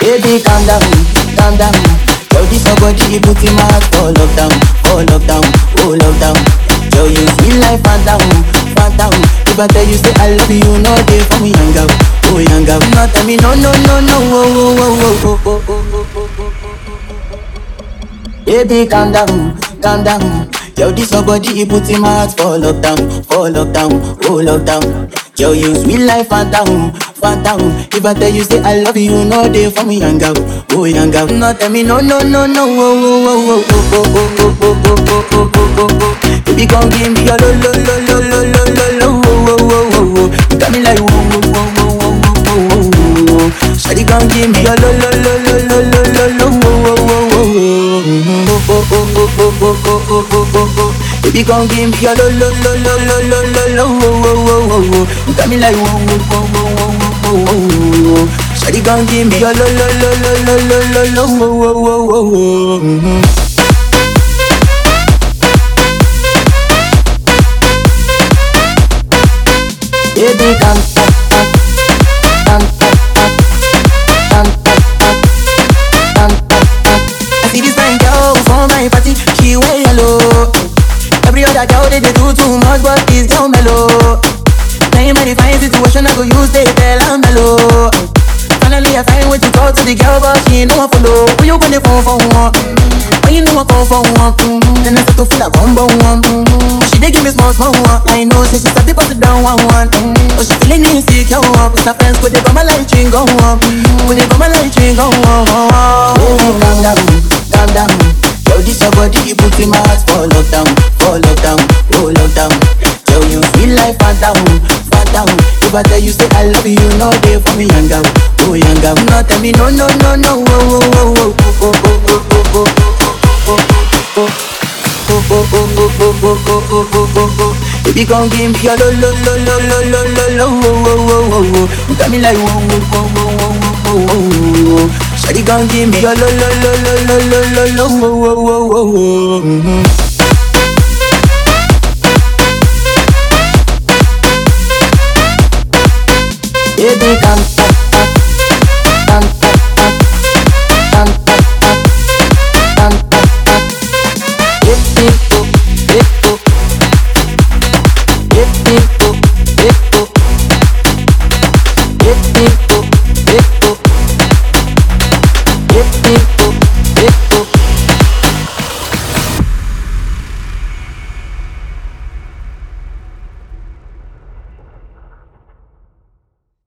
Baby, calm down, calm down. Yo, this your body, put in my heart for lockdown, for lockdown, oh lockdown. Yo, you feel like phantom, phantom. If I tell you say I love you, you know they for me young girl, oh young girl. No tell me no, no, no, no, oh, oh, oh, oh, oh, oh, oh, oh. Baby, calm down, calm down. Yo, this your body, it put in my heart for lockdown, for lockdown, oh lockdown. Yo, you sweet life, phantom, phantom. If I tell you say I love you, you know they for me young girl, oh young girl. No tell me no, no, no, no, oh, oh, oh, oh, oh, oh, oh, oh, oh, oh, oh, oh, oh, oh. Baby, come give me your lo, lo, lo, lo, lo, lo, lo, lo, oh, oh, oh, oh, oh. You got me like whoa, whoa, whoa, whoa, whoa, whoa, whoa, whoa, whoa. Shawty, come give me your lo, lo, lo, lo, lo, lo, lo, lo, oh, oh, oh, oh, oh. Mhm. Oh, oh, oh, oh, oh, oh, oh, oh, oh, oh, oh. Baby, come give me your lo, lo, lo, lo, lo, lo, lo, lo, oh, oh, oh, oh, oh. You got me like whoa, whoa, whoa, whoa, whoa, whoa, whoa, whoa. Shawty, come give me your lo, lo, lo, lo, lo, lo, lo, lo, oh, oh, oh, oh, oh. Mhm. Baby, come, come, come, come, come, come, come, come, come, come. I see this fine girl for my party, she wear yellow. Every other girl they, they do too much, but this girl mellow. Now in my fine situation, I go use they tell I'm mellow. Finally, I find way to talk to the girl, but she ain't no one follow. Who you gonna phone for one? When you know I call for one, then I start to feel like one by one. She dey give me small small one. I know, say she start to pass it down one one. Oh, she feeling insecure, cause her friends could they come my light ring go on, could they come my light ring go on. Baby, calm down, calm down. Yo, this your body, you put in my heart for lockdown, for lockdown, oh lockdown. Yo, you feel like phantom, phantom. If I tell you say I love you, you know they for me young girl, oh young girl. No tell me no, no, no, no, oh, oh, oh, oh, oh, oh, oh, oh, oh, oh, oh, oh. Baby, come give me your lo lo lo lo lo lo lo lo wo wo wo wo wo. You got me like wo wo wo wo wo wo wo wo. Shawty, come give me your lo lo lo lo lo lo lo lo wo wo wo wo wo. Mhm. Baby, come come come come come come come come come come. Hip hip hop, hip hop. Hip hip hop, hip hop. Hip hip hop, hip hop. Hip hip